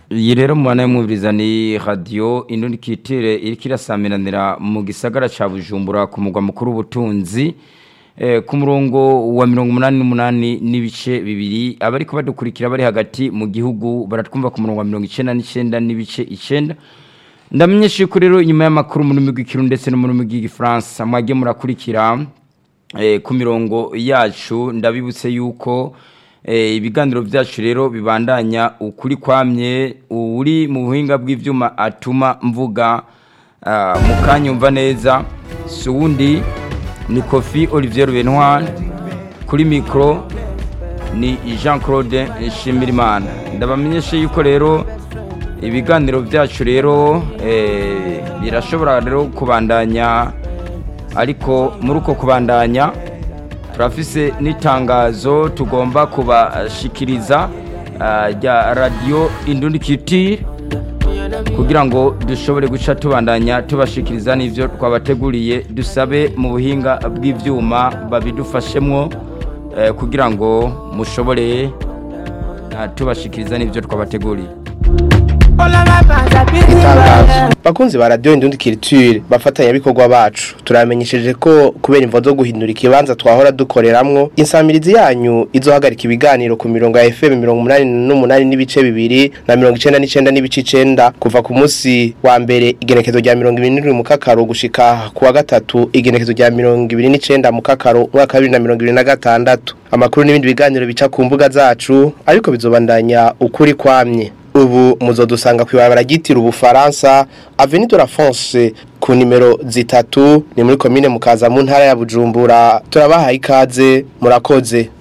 iyi rero mubana y'umwumviriza ni radiyo indundikitire iriko irasamiranira mu gisagara ca bujumbura ku mugwa mukuru w'ubutunzi eh, ku murongo wa mirongo umunani n'umunani n'ibice bibiri abariko badukurikira bari hagati mu gihugu baratwumva ku murongo wa mirongo icenda n'icenda n'ibice icenda ndamenyesha yuko rero inyuma y'amakuru mu rurimi rw'ikirundi ndetse no mu rurimi rw'igifaransa mwajye murakurikira eh, ku mirongo yacu ndabibutse yuko eh, ibiganiro byacu rero bibandanya ukuri kwamye uri mu buhinga bw'ivyuma atuma mvuga ah, mukanyumva neza si uwundi ni kofi olivier benoir kuri mikoro ni jean claude nshimirimana ndabamenyeshe yuko rero ibiganiro byacu rero eh, birashobora rero kubandanya ariko muri uko kubandanya turafise n'itangazo tugomba kubashikiriza ah, rya radiyo indundikitire kugira ngo dushobore guca tubandanya tubashikiriza n'ivyo twabateguriye dusabe mu buhinga bw'ivyuma babidufashemwo eh, kugira ngo mushobore ah, tubashikiriza n'ivyo twabateguriye itangazo bakunzi ba radiyo indundi kiriture bafatanyabikorwa bacu turamenyesheje ko kubera imvo zo guhindura ikibanza twahora dukoreramwo insamirizi yanyu izohagarika ibiganiro ku mirongo ya fm mirongo umunani n'umunani n'ibice bibiri na mirongo icenda n'icenda n'ibice icenda kuva ku munsi wa mbere igenekezo rya mirongo ibiri n'indwi mu kakaro gushika ku wa gatatu igenekezo rya mirongo ibiri n'icenda mu kakaro umwaka wa bibiri na mirongo ibiri na gatandatu amakuru n'ibindi biganiro bica ku mbuga zacu ariko bizobandanya ukuri kwamye ubu muzodusanga kwibarabara ryitira ubufaransa Avenue de la France ku nimero zitatu ni muri komine mukaza mu ntara ya Bujumbura turabahaye ikaze murakoze